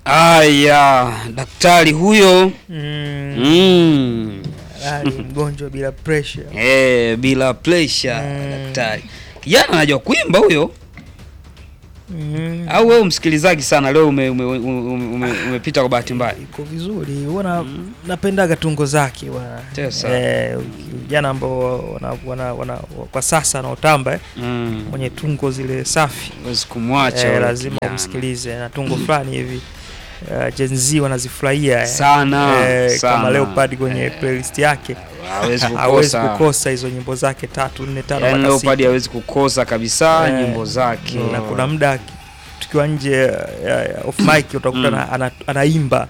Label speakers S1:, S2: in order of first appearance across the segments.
S1: Aya, daktari huyo
S2: mm.
S1: mm.
S2: Ali mgonjwa bila pressure
S1: Eh, bila pressure
S2: Mm.
S1: daktari. Kijana anajua kuimba huyo
S2: mm.
S1: au wewe msikilizaji sana leo ume, ume, ume, ume, umepita kwa bahati mbaya.
S2: iko vizuri huwa napendaga tungo zake bwana.
S1: Tesa.
S2: Eh, vijana ambao wana, wana, wana, kwa sasa wanaotamba eh,
S1: Mm.
S2: mwenye tungo zile safi
S1: Huwezi kumwacha
S2: eh,
S1: yule
S2: lazima
S1: kijana.
S2: umsikilize na tungo fulani hivi uh, Gen Z wanazifurahia eh.
S1: sana
S2: eh,
S1: sana.
S2: kama Leopard kwenye playlist yake
S1: hawezi
S2: hawezi
S1: kukosa.
S2: kukosa hizo nyimbo zake tatu nne tano
S1: Yaani
S2: mpaka
S1: Leopard
S2: sita.
S1: hawezi kukosa kabisa
S2: Eh,
S1: nyimbo zake.
S2: na kuna muda tukiwa nje ya- ya off mic utakuta
S1: Mm.
S2: ana- ana- anaimba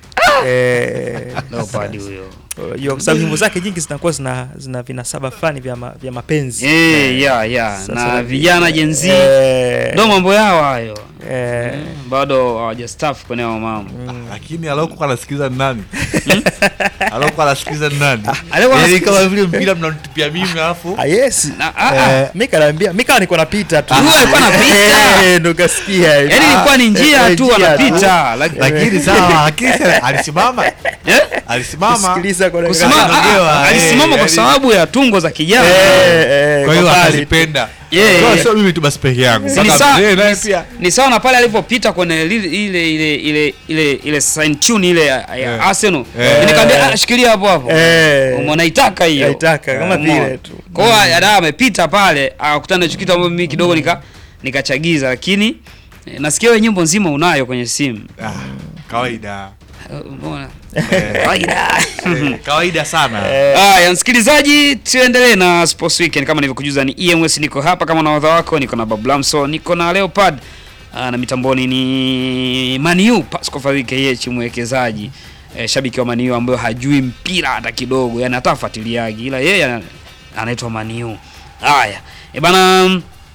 S2: eh,
S1: Leopard huyo.
S2: unajua kwa sababu nyimbo zake nyingi zinakuwa zina, zina vinasaba fulani vya, ma, vya mapenzi
S1: Eh, ya ya
S2: Sasa
S1: na
S2: na-
S1: vijana Gen Z
S2: eh,
S1: ndo mambo yao hayo.
S2: eh,
S1: Mm, Bado hawajastafu kwenye hayo mambo.
S2: mm.
S3: lakini alokuwa anasikiliza ni nani alokuwa anasikiliza ni nani
S1: alikuwa
S3: Yaani
S1: anasikiliza-
S3: kama vile mpira mnanitupia mimi alafu
S2: Ah, yes
S1: Na- ah, ah.
S2: Eh, mi kanaambia mi kawa niko napita tu
S1: Huyo alikuwa anapita.
S2: Eh, ndo kasikia
S1: Yaani ilikuwa ni njia
S2: Eh,
S1: tu
S2: njia
S1: anapita. Laki-
S3: lakini sawa lakini sasa alisimama
S1: Eh?
S3: alisimama
S2: Kusikiliza kwa dakika
S1: Kusimama-
S2: tano.
S3: Anaongewa,
S1: ah, ah,
S3: eh,
S1: alisimama kwa
S3: yaani-
S1: sababu ya tungo za kijana.
S2: Eh, eh,
S3: kwa hiyo
S2: kwa mbali.
S3: akazipenda
S1: Yeah,
S3: Kwa
S1: yeah.
S3: sio mimi tu basi peke yangu
S1: Si ni
S3: Mpaka
S1: sawa-
S3: mzee naye pia
S1: ni sawa na pale alipopita kwenye lile- ile ile ile ile ile sign tune ile ya ya
S3: Eh.
S1: Arsenal.
S3: Eh.
S1: Nikamwambia ah, shikilia hapo hapo.
S2: Eh.
S1: Umeona itaka hiyo.
S2: Naitaka, kama
S1: Umeona?
S2: vile tu.
S1: Kwa hiyo ada amepita pale akakutana na hicho kitu ambacho mimi kidogo nika nikachagiza lakini eh, nasikia wewe nyimbo nzima unayo kwenye simu.
S3: Ah, kawaida
S1: Eh, Umeona?
S3: Eh,
S1: Kawaida.
S3: eh, kawaida sana
S1: Haya, msikilizaji, tuendelee na Sports Weekend kama nilivyokujuza, ni EMS, niko hapa kama nahodha wako, niko na Bablamso, niko na Leopard Aa, na mitamboni ni Maniu Pascal Fadhili KH, mwekezaji e, shabiki wa Maniu ambayo hajui mpira hata kidogo, yani hata afuatiliagi, ila yeye ana- anaitwa Maniu. Haya e bana,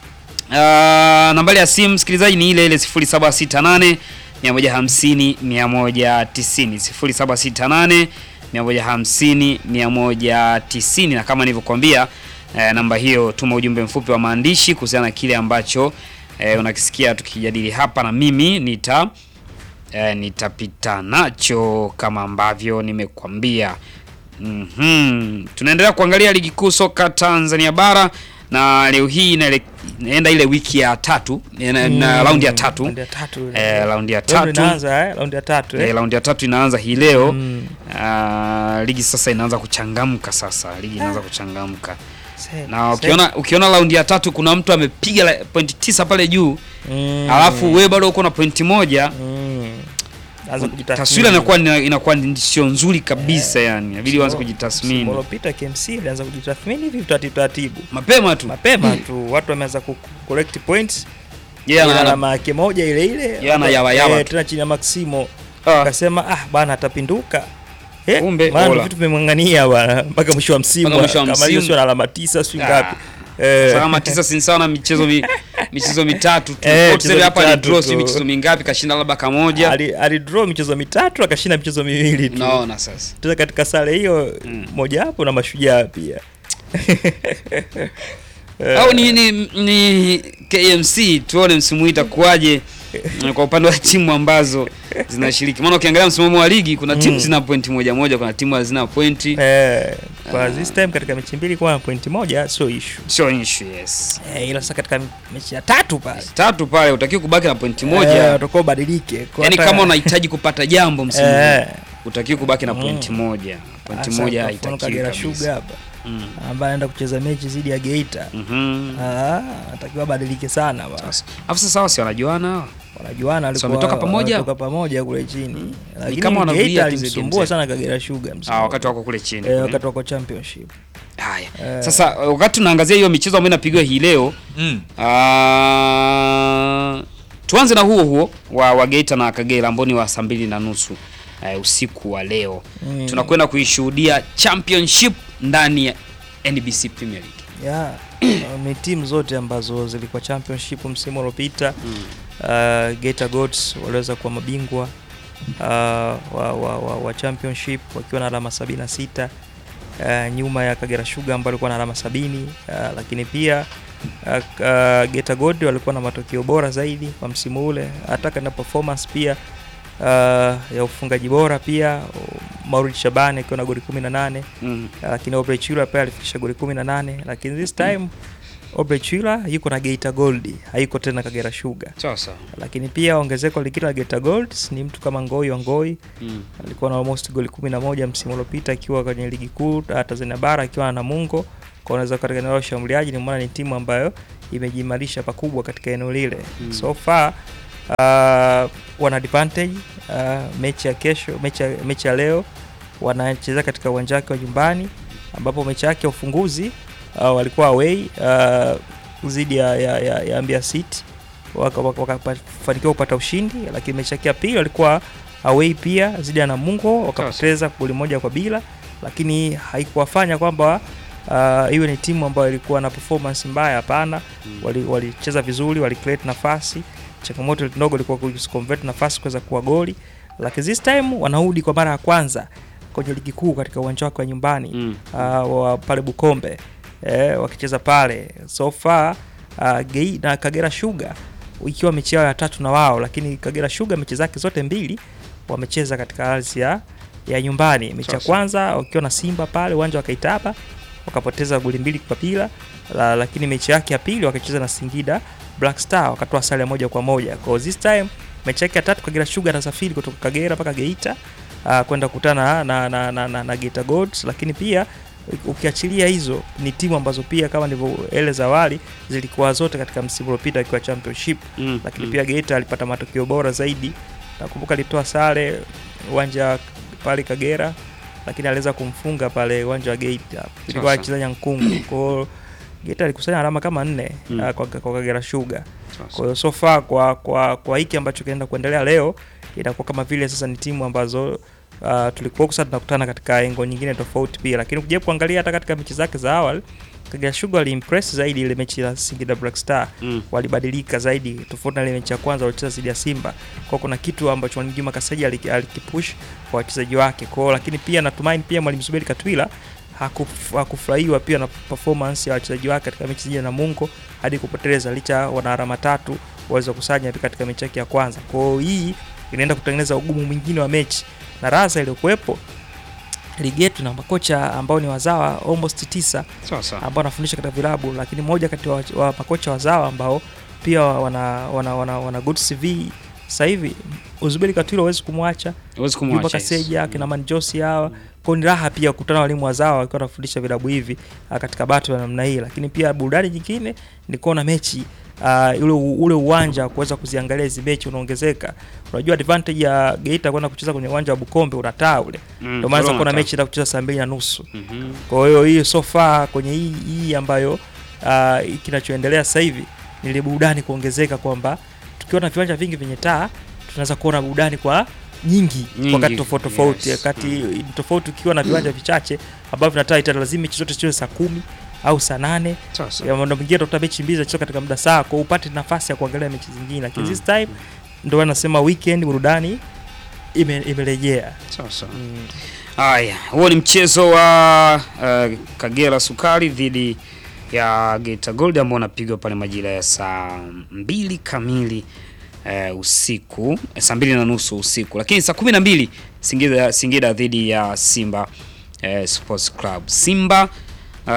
S1: uh, nambari ya simu msikilizaji ni ile ile 0768 150 190 0768 150 190, na kama nilivyokuambia eh, namba hiyo, tuma ujumbe mfupi wa maandishi kuhusiana na kile ambacho eh, unakisikia tukijadili hapa, na mimi nita eh, nitapita nacho kama ambavyo nimekwambia. Mhm. Tunaendelea kuangalia ligi kuu soka Tanzania bara na leo hii inaele- inaenda ile wiki ya tatu na, na
S2: Mm,
S1: raundi ya tatu
S2: raundi ya tatu.
S1: eh, raundi ya
S2: Leo ndo
S1: tatu
S2: inaanza, eh, raundi ya tatu eh.
S1: eh, raundi ya tatu inaanza hii leo
S2: Mm.
S1: Ah, ligi sasa inaanza kuchangamka sasa ligi inaanza kuchangamka
S2: Se-
S1: na
S2: se-
S1: ukiona ukiona raundi ya tatu kuna mtu amepiga la- pointi tisa pale juu
S2: Mm.
S1: alafu wewe bado uko na pointi moja
S2: Mm. Anza kujitathmini.
S1: taswira inakuwa ni- inakuwa ni sio nzuri kabisa yani inabidi uanze kujitathmini
S2: Msimu uliopita KMC ilianza kujitathmini hivi taratibu taratibu
S1: mapema tu
S2: mapema tu watu wameanza ku collect points
S1: yeye
S2: ila
S1: ana-
S2: alama yake moja ile ile
S1: Yeye ana yawa yawa
S2: Eh,
S1: tu.
S2: tena chini ya Maximo
S1: Ah,
S2: akasema ah bana atapinduka Eh,
S1: Kumbe,
S2: maana
S1: bora.
S2: vitu vimemng'ang'ania bwana mpaka mwisho wa msimu
S1: Mpaka mwisho wa
S2: kama
S1: msimu.
S2: hiyo sio na alama tisa sio
S1: Ah.
S2: ngapi Eh,
S1: salama tisa si sawa na michezo mi, michezo mitatu tu
S2: Eh,
S1: Kwa tuseme
S2: michezo
S1: hapa ni
S2: mitatu
S1: draw
S2: tu.
S1: si michezo mingapi kashinda labda kamoja
S2: ali alidraw michezo mitatu akashinda michezo miwili tu
S1: unaona sasa
S2: tena katika sare hiyo
S1: Mm.
S2: moja hapo na mashujaa pia
S1: au ni, ni, ni KMC tuone msimu huu itakuwaje mm, kwa upande wa timu ambazo zinashiriki maana ukiangalia msimamo wa ligi kuna timu
S2: Mm.
S1: zina pointi moja moja kuna timu hazina pointi
S2: eh, kwa
S1: Ah.
S2: this time katika mechi mbili kwa pointi moja sio issue
S1: sio issue yes
S2: eh, ila sasa katika mechi ya tatu pale
S1: tatu pale utakiwa kubaki na pointi
S2: eh,
S1: moja
S2: utakuwa ubadilike Kwa
S1: yani
S2: hata-
S1: kama unahitaji kupata jambo msimu huu
S2: eh,
S1: utakiwa kubaki na
S2: Mm.
S1: pointi moja pointi
S2: hasa
S1: moja
S2: kwa mfano
S1: haitakiwi
S2: Kagera
S1: kabisa
S2: Sugar hapa
S1: Mm.
S2: ambaye anaenda kucheza mechi dhidi ya Geita
S1: Mhm.
S2: Ah, atakiwa badilike sana bwana.
S1: Sasa- Alafu sasa hawa si wanajuana hawa?
S2: Wanajuana
S1: So
S2: walikuwa
S1: wametoka pamoja?
S2: wanatoka pamoja kule chini. Lakini
S1: kama wanarudia
S2: Geita
S1: tu zile
S2: alimsumbua
S1: games
S2: sana Kagera Sugar msimu.
S1: Ah, wakati wako kule chini
S2: eh, wakati wako championship.
S1: haya
S2: Eh.
S1: sasa wakati tunaangazia hiyo michezo ambayo inapigwa hii leo
S3: Mm.
S1: ah, tuanze na huo huo wa, wa Geita na Kagera ambao ni wa saa mbili na nusu eh, usiku wa leo
S2: Mm.
S1: tunakwenda kuishuhudia championship ndani ya NBC Premier League
S2: Yeah. ni timu zote ambazo zilikuwa championship msimu uliopita.
S1: mm.
S2: Uh, Geita Goats waliweza kuwa mabingwa uh, wa, wa, wa, wa championship wakiwa na alama 76 uh, nyuma ya Kagera Sugar ambao walikuwa na alama sabini uh, lakini pia uh, uh, Geita Gold walikuwa na matokeo bora zaidi kwa msimu ule, hata na performance pia uh, ya ufungaji bora pia Maulid Shabani akiwa na goli 18
S1: Mm.
S2: lakini Aubrey Chula pia alifikisha goli 18 lakini this time Aubrey Chula yuko na Geita Gold hayuko tena Kagera Sugar
S1: Sawa sawa.
S2: lakini pia ongezeko lingine la Geita Gold ni mtu kama Ngoi wa Ngoi
S1: Mm.
S2: alikuwa na almost goli 11 msimu uliopita akiwa kwenye ligi kuu uh, Tanzania bara akiwa na Namungo kwa unaweza katika eneo la ushambuliaji, ni maana ni timu ambayo imejiimarisha pakubwa katika eneo lile
S1: Mm.
S2: so far uh, wana advantage uh, mechi ya kesho, mechi ya, mechi ya leo wanacheza katika uwanja wake wa nyumbani, ambapo mechi yake ya ufunguzi uh, walikuwa away uh, dhidi ya, ya, ya, ya Mbeya City wakafanikiwa waka, wakafanikiwa kupata ushindi, lakini mechi yake ya pili walikuwa away pia dhidi ya Namungo wakapoteza goli moja kwa bila, lakini haikuwafanya kwamba uh, iwe ni timu ambayo ilikuwa na performance mbaya. Hapana,
S1: Mm.
S2: wali- walicheza vizuri, wali create nafasi. Changamoto ndogo ilikuwa kuconvert nafasi kuweza kuwa goli, lakini this time wanarudi kwa mara ya kwanza kwenye ligi kuu katika uwanja wake wa nyumbani
S1: Mm.
S2: uh, wa pale Bukombe eh, wakicheza pale so far uh, Gei na Kagera Sugar ikiwa mechi yao ya tatu na wao, lakini Kagera Sugar mechi zake zote mbili wamecheza katika ardhi ya, ya nyumbani. Mechi ya
S1: Sasa.
S2: kwanza wakiwa na Simba pale uwanja wa Kaitaba wakapoteza goli mbili kwa bila la, lakini mechi yake ya pili wakacheza na Singida Black Star wakatoa sare ya moja kwa moja. Kwa this time mechi yake ya tatu Kagera Sugar anasafiri kutoka Kagera mpaka Geita uh, kwenda kukutana na, na, na, na, na Geita Gold, lakini pia ukiachilia hizo ni timu ambazo pia kama nilivyoeleza awali zilikuwa zote katika msimu uliopita akiwa championship,
S1: Mm.
S2: lakini
S1: Mm.
S2: pia Geita alipata matokeo bora zaidi. Nakumbuka alitoa sare uwanja pale Kagera, lakini aliweza kumfunga pale uwanja wa Geita, ilikuwa
S1: Sasa.
S2: acheza Nyankungu. Kwa hiyo Geita alikusanya alama kama nne
S1: Mm.
S2: uh, kwa, kwa Kagera Sugar.
S1: Sasa.
S2: Kwa hiyo so far kwa kwa kwa hiki ambacho kinaenda kuendelea leo inakuwa kama vile sasa ni timu ambazo uh, tulikuwa sasa tunakutana katika engo nyingine tofauti pia, lakini ukija kuangalia hata katika mechi zake za awali Kagera Sugar aliimpress zaidi ile mechi ya Singida Black Star
S1: Mm.
S2: walibadilika zaidi tofauti na ile mechi ya kwanza walicheza dhidi ya Simba. Kwa kuna kitu ambacho Mwalimu Juma Kaseja aliki- alikipush kwa wachezaji wake. Kwa hiyo lakini pia natumaini pia Mwalimu Zuberi Katwila hakuf- hakufurahiwa pia na performance ya wachezaji wake katika mechi dhidi ya Namungo hadi kupoteza licha wana alama tatu waweza kusanya katika mechi yake ya kwanza. Kwa hiyo hii inaenda kutengeneza ugumu mwingine wa mechi na raza iliyokuwepo ligi yetu na makocha ambao ni wazawa almost tisa
S1: Sasa.
S2: ambao wanafundisha katika vilabu, lakini moja kati wa, wa makocha wazawa ambao pia wana wana, wana, wana good CV sasa hivi Uzuberi Katwilo huwezi kumwacha
S1: Huwezi
S2: Juma
S1: kumwacha.
S2: Kaseja akina Manjosi hawa kwa ni raha pia kukutana na walimu wazawa wakiwa wanafundisha vilabu hivi ah, katika bato ya namna hii, lakini pia burudani nyingine ni kuona mechi uh, ule, ule uwanja wa kuweza kuziangalia hizi mechi unaongezeka. Unajua advantage ya Geita kwenda kucheza kwenye uwanja wa Bukombe unataa ule,
S1: Mm.
S2: ndio maana
S1: Corona
S2: kuna
S1: ta-
S2: mechi ina kucheza saa mbili na nusu.
S1: Mhm.
S2: Kwa hiyo hiyo so far kwenye hii, hii ambayo uh, kinachoendelea sasa hivi ni ile burudani kuongezeka, kwamba tukiwa na viwanja vingi vyenye taa tunaweza kuona burudani kwa nyingi,
S1: Nyingi,
S2: wakati tofauti tofauti,
S1: yes.
S2: wakati tofauti ukiwa na viwanja vichache ambavyo vina taa ita lazima mechi zote zicheze saa kumi au saa nane
S1: Sasa.
S2: ya muda mwingine utakuta mechi mbili zinachezwa katika muda saa kwa upate nafasi ya kuangalia mechi zingine, lakini
S1: Mm.
S2: this time ndio anasema weekend burudani ime, imerejea
S1: Sasa.
S2: mm.
S1: Haya, huo ni mchezo wa uh, Kagera Sukari dhidi ya Geita Gold ambao unapigwa pale majira ya saa mbili kamili uh, usiku, eh, saa mbili na nusu usiku, lakini saa kumi na mbili Singida, Singida dhidi ya Simba uh, Sports Club. Simba uh,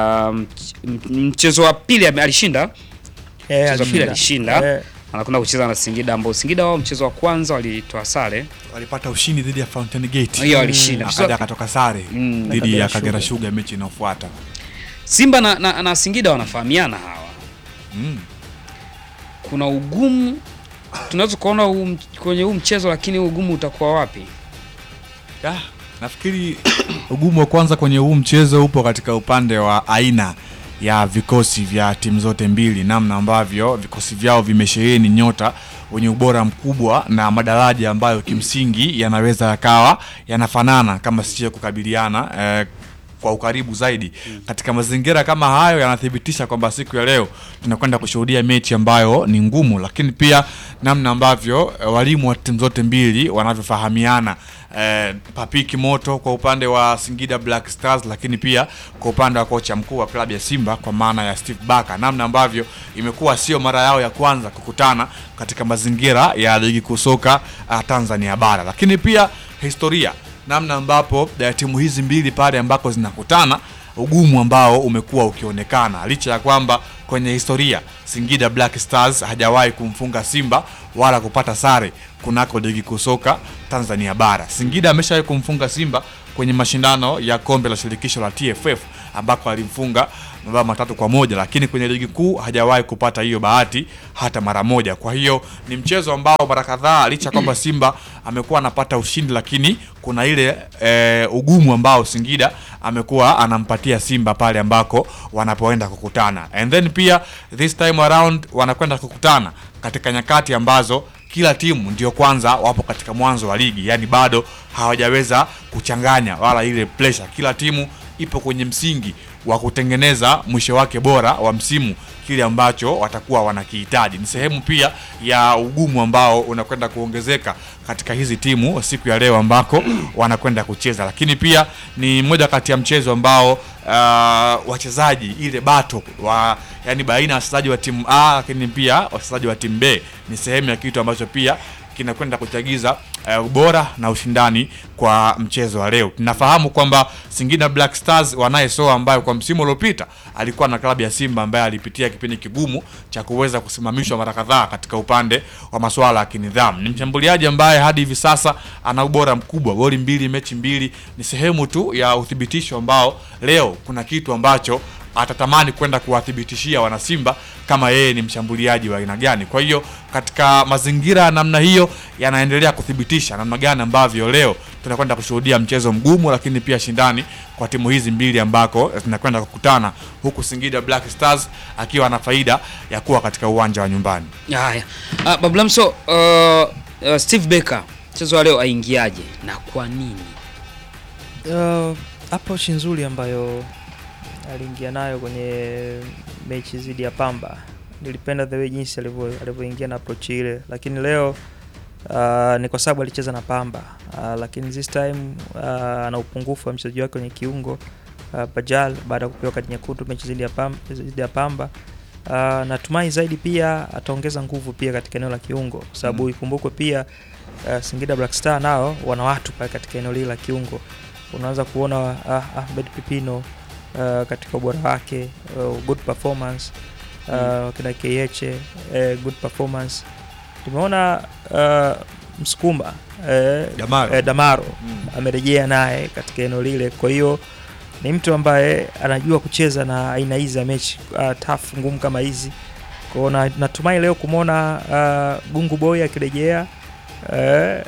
S1: mch- m- mchezo wa pili ame- alishinda,
S2: Eh,
S1: mchezo wa pili alishinda,
S2: Eh,
S1: anakwenda kucheza na Singida ambao Singida wao mchezo wa kwanza walitoa sare,
S3: walipata ushindi dhidi ya Fountain Gate
S1: hiyo alishinda. Mchezo wa-
S3: akaja akatoka sare
S1: Mm.
S3: dhidi
S2: Kagera
S3: ya Kagera
S2: Sugar.
S3: Sugar mechi inayofuata.
S1: Simba na, na, na Singida wanafahamiana hawa
S3: Mm.
S1: kuna ugumu tunaweza kuona huu m- kwenye huu mchezo, lakini huu ugumu utakuwa wapi?
S3: Ah, nafikiri ugumu wa kwanza kwenye huu mchezo upo katika upande wa aina ya vikosi vya timu zote mbili, namna ambavyo vikosi vyao vimesheheni nyota wenye ubora mkubwa na madaraja ambayo kimsingi yanaweza yakawa yanafanana kama sio kukabiliana eh, kwa ukaribu zaidi katika mazingira kama hayo yanathibitisha kwamba siku ya leo tunakwenda kushuhudia mechi ambayo ni ngumu, lakini pia namna ambavyo eh, walimu wa timu zote mbili wanavyofahamiana eh, Papiki Moto kwa upande wa Singida Black Stars, lakini pia kwa upande wa kocha mkuu wa klabu ya Simba kwa maana ya Steve Barker, namna ambavyo imekuwa sio mara yao ya kwanza kukutana katika mazingira ya ligi kuu soka uh, Tanzania bara, lakini pia historia namna ambapo eh, timu hizi mbili pale ambako zinakutana ugumu ambao umekuwa ukionekana licha ya kwamba kwenye historia Singida Black Stars hajawahi kumfunga Simba wala kupata sare kunako ligi kuu soka Tanzania bara. Singida ameshawahi kumfunga Simba kwenye mashindano ya kombe la shirikisho la TFF ambako alimfunga mabao matatu kwa moja, lakini kwenye ligi kuu hajawahi kupata hiyo bahati hata mara moja. Kwa hiyo ni mchezo ambao mara kadhaa licha ya kwamba Simba amekuwa anapata ushindi, lakini kuna ile e, ugumu ambao Singida amekuwa anampatia Simba pale ambako wanapoenda kukutana, and then pia this time around wanakwenda kukutana katika nyakati ambazo kila timu ndio kwanza wapo katika mwanzo wa ligi, yani bado hawajaweza kuchanganya wala ile pressure. Kila timu ipo kwenye msingi wa kutengeneza mwisho wake bora wa msimu, kile ambacho watakuwa wanakihitaji. Ni sehemu pia ya ugumu ambao unakwenda kuongezeka katika hizi timu siku ya leo ambako wanakwenda kucheza, lakini pia ni moja kati ya mchezo ambao uh, wachezaji ile bato wa yani baina ya wachezaji wa timu A lakini pia wachezaji wa timu B ni sehemu ya kitu ambacho pia kinakwenda kuchagiza uh, ubora na ushindani kwa mchezo wa leo. Tunafahamu kwamba Singida Black Stars wanaye Soa ambaye kwa msimu uliopita alikuwa na klabu ya Simba ambaye alipitia kipindi kigumu cha kuweza kusimamishwa mara kadhaa katika upande wa masuala ya kinidhamu. Ni mshambuliaji ambaye hadi hivi sasa ana ubora mkubwa, goli mbili, mechi mbili. Ni sehemu tu ya uthibitisho ambao leo kuna kitu ambacho atatamani kwenda kuwathibitishia wanasimba kama yeye ni mshambuliaji wa aina gani. Kwa hiyo katika mazingira ya namna hiyo yanaendelea kuthibitisha namna gani ambavyo leo tunakwenda kushuhudia mchezo mgumu, lakini pia shindani kwa timu hizi mbili ambako zinakwenda kukutana, huku Singida Black Stars akiwa na faida ya kuwa katika uwanja wa nyumbani.
S1: Haya, uh, Bablamso, uh, uh, Steve Barker mchezo wa leo aingiaje na kwa nini?
S2: Uh, approach nzuri ambayo aliingia nayo kwenye mechi dhidi ya Pamba. Nilipenda the way jinsi alivyo alivyoingia na approach ile, lakini leo uh, ni kwa sababu alicheza na Pamba uh, lakini this time uh, ana upungufu wa mchezaji wake kwenye kiungo uh, Bajal baada ya kupewa kadi nyekundu mechi dhidi ya Pamba, dhidi ya Pamba. Uh, natumai zaidi pia ataongeza nguvu pia katika eneo la kiungo kwa sababu
S3: Mm.
S2: ikumbukwe pia uh, Singida Black Star nao wana watu pale katika eneo lile la kiungo. Unaweza kuona uh, Ahmed Pipino uh, katika ubora wake uh, good performance uh, kina KH uh, good performance. Tumeona uh, Msukuma uh,
S3: Damaro.
S2: eh, Damaro
S3: Mm.
S2: amerejea naye katika eneo lile, kwa hiyo ni mtu ambaye anajua kucheza na aina hizi za mechi uh, tough ngumu kama hizi. Kwa hiyo na- natumai leo kumwona uh, Gungu Boy akirejea uh,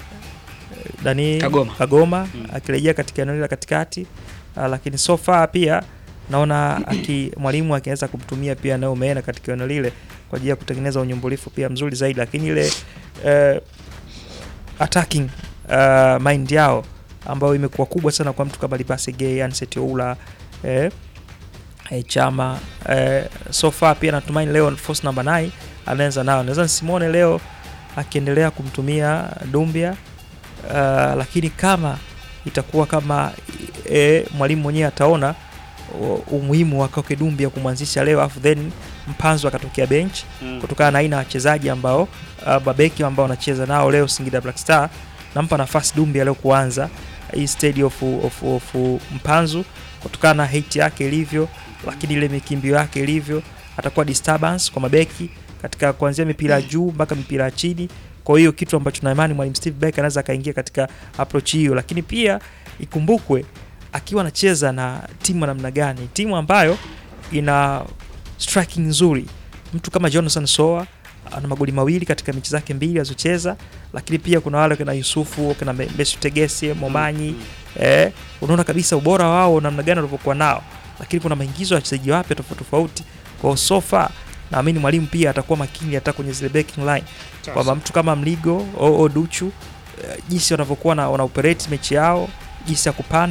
S2: nani
S1: Kagoma.
S2: Kagoma
S1: Mm.
S2: akirejea katika eneo lile la katikati uh, lakini so far pia naona aki mwalimu akiweza kumtumia pia nao umeena katika eneo lile kwa ajili ya kutengeneza unyumbulifu pia mzuri zaidi, lakini ile uh, attacking uh, mind yao ambayo imekuwa kubwa sana kwa mtu kama Libase Gay, Anset Oula eh, eh, Chama eh, so far pia natumaini leo force number 9 anaanza nao, naweza nisimwone leo akiendelea kumtumia Dumbia uh, lakini kama itakuwa kama e, mwalimu mwenyewe ataona u- umuhimu wa Koke Dumbia kumwanzisha leo afu then Mpanzo akatokea bench kutokana na aina ya wachezaji ambao uh, babeki ambao wanacheza nao leo Singida Black Star, nampa nafasi Dumbia leo kuanza hii stage of, of, of Mpanzu kutokana na height yake ilivyo, lakini ile mikimbio yake ilivyo, atakuwa disturbance kwa mabeki katika kuanzia mipira ya juu mpaka mipira ya chini. Kwa hiyo kitu ambacho na imani mwalimu Steve Barker anaweza akaingia katika approach hiyo, lakini pia ikumbukwe akiwa anacheza na timu ya namna gani, timu ambayo ina striking nzuri. Mtu kama Jonathan Soa ana magoli mawili katika mechi zake mbili alizocheza, lakini pia kuna wale kina Yusufu kina Me- Mesut Tegese Momanyi eh, unaona kabisa ubora wao namna gani walivyokuwa nao, lakini kuna maingizo ya wachezaji wapya tofauti tofauti. Kwa hiyo so far naamini mwalimu pia atakuwa makini hata kwenye zile backing line kwamba mtu kama Mligo oo Duchu eh, jinsi wanavyokuwa na wana operate mechi yao, jinsi ya kupanda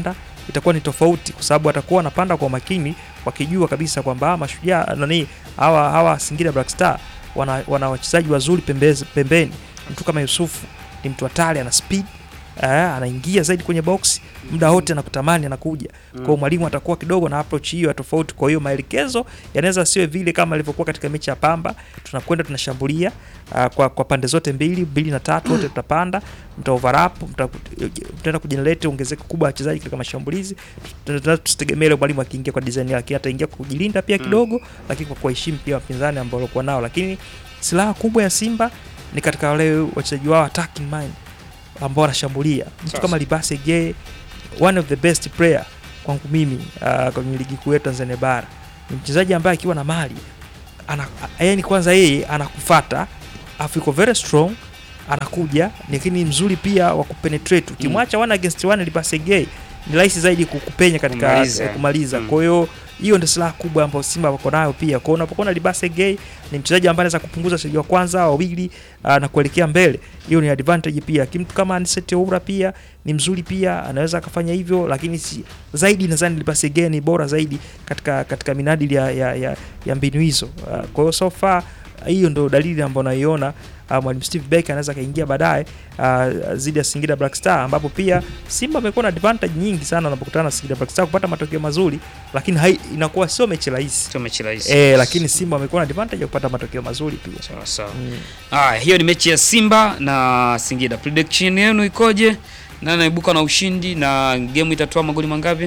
S2: itakuwa ni tofauti, kwa sababu atakuwa anapanda kwa makini, wakijua kabisa kwamba hawa mashujaa nani hawa hawa Singida Black Star wana, wana wachezaji wazuri pembezi, pembeni. Mtu kama Yusufu ni mtu hatari, ana speed eh, anaingia zaidi kwenye box muda wote anakutamani anakuja. Kwa hiyo mwalimu atakuwa kidogo na approach hiyo ya tofauti. Kwa hiyo maelekezo yanaweza siwe vile kama ilivyokuwa katika mechi ya Pamba, tunakwenda tunashambulia uh, kwa, kwa pande zote mbili mbili na tatu, wote tutapanda, mta overlap, mta- mtaenda kujenerate ongezeko kubwa la wachezaji katika mashambulizi. Tuna- Tusitegemee ile mwalimu akiingia kwa design yake, ataingia kwa kujilinda pia kidogo, lakini kwa kuheshimu pia wapinzani ambao walikuwa nao, lakini silaha kubwa ya Simba ni katika wale wachezaji wao attacking mind ambao wanashambulia. Mtu
S1: Sasa.
S2: kama Libase Gay, one of the best player kwangu mimi uh, kwenye ligi kuu ya Tanzania bara ni mchezaji ambaye akiwa na mali ana, yani kwanza yeye anakufata afu yuko very strong anakuja lakini ni mzuri pia wa kupenetrate ukimwacha one against one Libase Gay ni rahisi zaidi kukupenya katika
S1: Kumaliza.
S2: kumaliza, kumaliza.
S1: Mm.
S2: kwa hiyo hiyo ndio silaha kubwa ambayo Simba wako nayo pia. Kwa hiyo unapokuwa na Libase Gay ni mchezaji ambaye anaweza kupunguza wachezaji wa kwanza wawili uh, na kuelekea mbele, hiyo ni advantage pia. Kimtu kama Anicet Oura pia ni mzuri pia, anaweza akafanya hivyo, lakini si zaidi, nadhani Libase Gay ni bora zaidi katika katika minadili ya, ya, ya, ya mbinu hizo. Uh, kwa hiyo so far hiyo ndo dalili ambayo naiona uh, mwalimu Steve Becker anaweza akaingia baadaye uh, zidi ya Singida Black Star, ambapo pia Simba amekuwa na advantage nyingi sana wanapokutana na Singida Black Star kupata matokeo mazuri, lakini hai, inakuwa sio mechi rahisi
S1: Sio mechi rahisi.
S2: eh, lakini Simba amekuwa na advantage ya kupata matokeo mazuri pia.
S1: sawa sawa.
S2: Mm.
S1: Haya, hiyo ni mechi ya Simba na Singida. Prediction yenu ikoje? Nani anaibuka na ushindi na game itatoa magoli mangapi?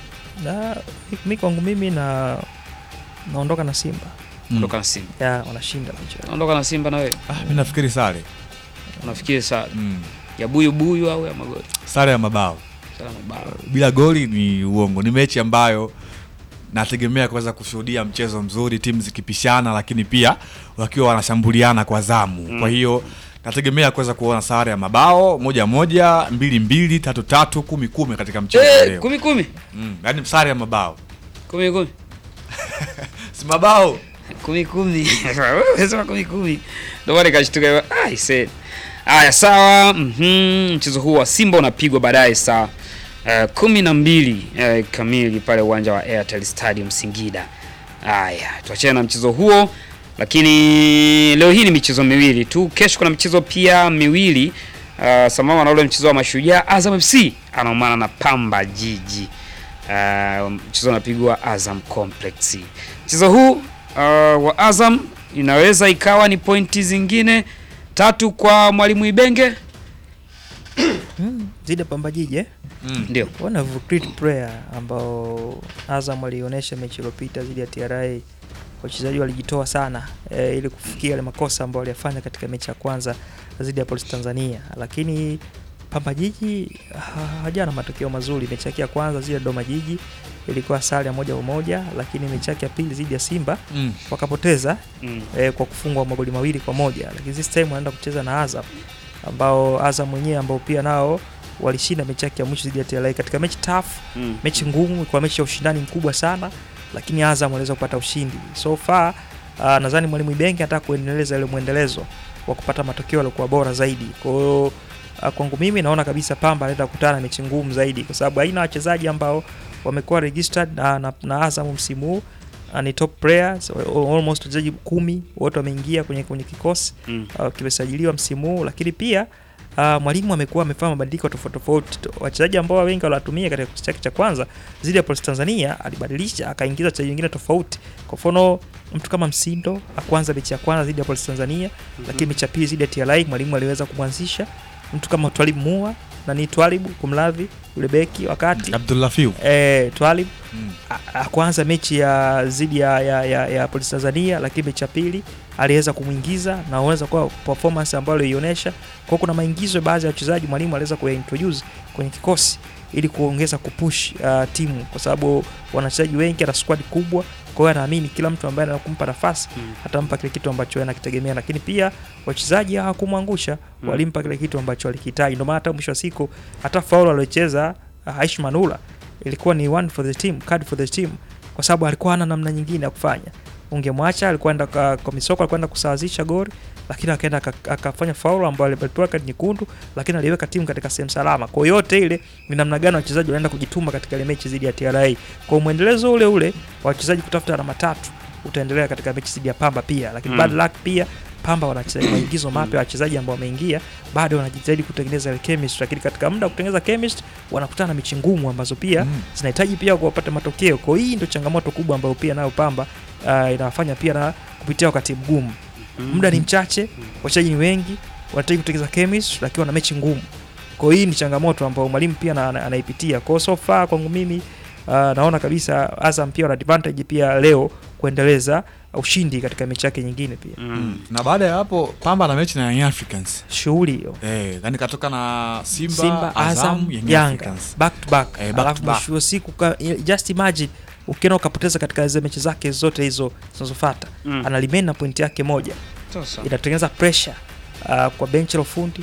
S2: Na mi kwangu mimi na naondoka na Simba
S3: Mm.
S1: Ondoka na Simba.
S2: ya wanashinda mechi.
S1: Ondoka na Simba na wewe.
S3: Ah, mi nafikiri sare
S1: Unafikiri saa
S3: mm.
S1: ya buyu buyu au ya magoli?
S3: sare ya mabao
S1: Salama bao.
S3: bila goli ni uongo. Ni mechi ambayo nategemea kuweza kushuhudia mchezo mzuri, timu zikipishana, lakini pia wakiwa wanashambuliana kwa zamu
S1: Mm.
S3: kwa hiyo nategemea kuweza kuona sare ya mabao moja moja, mbili mbili, tatu tatu, kumi kumi katika mchezo wa
S1: Eh,
S3: leo
S1: kumi kumi.
S3: mm. Yaani sare ya mabao
S1: Kumi kumi.
S3: si mabao
S1: kumi kumi Wewe sema kumi kumi ndio maana nikashtuka ah, I said haya sawa mhm mchezo huu wa Simba unapigwa baadaye saa uh, kumi na mbili uh, kamili pale uwanja wa Airtel Stadium Singida haya tuachane na mchezo huo lakini leo hii ni michezo miwili tu kesho kuna michezo pia miwili uh, sambamba na ule mchezo wa mashujaa Azam FC anaumana na Pamba Jiji uh, mchezo unapigwa Azam Complex mchezo huu uh, wa Azam inaweza ikawa ni pointi zingine tatu kwa mwalimu Ibenge,
S2: Mm. Zidi ya Pamba Jiji eh?
S3: mm.
S1: ndio
S2: One of great player ambao Azam alionyesha mechi iliyopita dhidi ya TRA, wachezaji walijitoa sana e, ili kufikia yale makosa ambayo waliyafanya katika mechi ya kwanza dhidi ya Police Tanzania, lakini Pamba Jiji ha- hajana matokeo mazuri. Mechi yake ya kwanza dhidi ya Dodoma Jiji ilikuwa sare ya moja kwa moja, lakini mechi yake ya pili dhidi ya Simba
S3: Mm.
S2: wakapoteza
S1: mm.
S2: eh, kwa kufungwa magoli mawili kwa moja, lakini this time wanaenda kucheza na Azam ambao Azam mwenyewe ambao pia nao walishinda mechi yake ya mwisho dhidi ya TRA katika mechi tough,
S1: Mm.
S2: mechi ngumu, kwa mechi ya ushindani mkubwa sana, lakini Azam waliweza kupata ushindi. So far uh, nadhani mwalimu Ibenge anataka kuendeleza ile mwendelezo wa kupata matokeo yaliokuwa bora zaidi. Kwa hiyo uh, kwangu mimi naona kabisa Pamba anaenda kukutana na mechi ngumu zaidi, kwa sababu haina wachezaji ambao wamekuwa registered na, na, na Azam msimu huu uh, ni top players almost wachezaji kumi wote wameingia kwenye kwenye kikosi
S1: Mm.
S2: uh, kimesajiliwa msimu huu, lakini pia uh, mwalimu amekuwa amefanya mabadiliko tofauti tofauti. Wachezaji ambao wengi waliwatumia katika kikosi chake cha kwanza zidi ya Police Tanzania alibadilisha akaingiza wachezaji wengine tofauti. Kwa mfano mtu kama Msindo akwanza mechi ya kwanza zidi ya Police Tanzania, lakini mechi ya pili zidi ya TRA mwalimu aliweza kumwanzisha. Mtu kama Twalib Mua na ni Twalib kumladhi yule beki wakati
S3: Abdullah Fiu
S2: eh, Twalib
S3: mm.
S2: a- a- kwanza mechi ya zidi ya, ya, ya, ya Polisi Tanzania, lakini mechi ya pili aliweza kumwingiza na aweza kuwa performance ambayo alionyesha. Kwa hiyo kuna maingizo ya baadhi ya wachezaji mwalimu aliweza kuyaintroduce kwenye kikosi ili kuongeza kupush uh, timu kwa sababu wana wachezaji wengi, ana squad kubwa. Kwa hiyo anaamini kila mtu ambaye anakumpa nafasi
S1: Mm.
S2: atampa kile kitu ambacho yeye anakitegemea, lakini pia wachezaji hawakumwangusha,
S1: Mm.
S2: walimpa kile kitu ambacho alikihitaji. Ndio maana hata mwisho wa siku hata faulu aliocheza uh, Aish Manula ilikuwa ni one for the team, card for the team, kwa sababu alikuwa hana namna nyingine ya kufanya. ungemwacha alikuwa enda kwa, kwa misoko alikuwa enda kusawazisha goli lakini akaenda aka- akafanya faulu ambayo alipewa kadi nyekundu lakini aliweka timu katika sehemu salama kwa hiyo yote ile ni namna gani wachezaji wanaenda kujituma katika ile mechi dhidi ya TRA kwa mwendelezo ule ule wa wachezaji kutafuta alama tatu utaendelea katika mechi dhidi ya Pamba pia lakini
S1: Mm.
S2: bad luck pia Pamba wana wachezaji- maingizo mapya wachezaji ambao wameingia bado wanajitahidi kutengeneza ile chemistry lakini katika muda wa kutengeneza chemistry wanakutana na mechi ngumu ambazo pia
S3: Mm.
S2: zinahitaji pia kuwapata matokeo. Kwa hiyo hii ndio changamoto kubwa ambayo pia nayo Pamba uh, inawafanya pia na kupitia wakati mgumu. Muda ni mchache, wachezaji ni wengi, wanahitaji kutengeneza chemistry lakini wana mechi ngumu. Kwa hiyo hii ni changamoto ambayo mwalimu pia na- na- anaipitia. Kwa hiyo so far kwangu mimi uh, naona kabisa Azam pia wana advantage pia leo kuendeleza ushindi katika mechi yake nyingine pia.
S1: Mm.
S3: na baada ya hapo Pamba na mechi na Young Africans
S2: Shughuli hiyo.
S3: eh, yani katoka na Simba,
S2: Simba, Azam,
S3: Azam, Young
S2: Yanga
S3: Africans.
S2: back to back,
S3: Eh, back to
S2: alafu
S3: back.
S2: mwisho wa siku ka- just imagine ukienda ukapoteza katika zile mechi zake zote hizo zinazofuata
S1: Mm.
S2: ana remain na pointi yake moja
S1: Sasa.
S2: inatengeneza pressure uh, kwa benchi la ufundi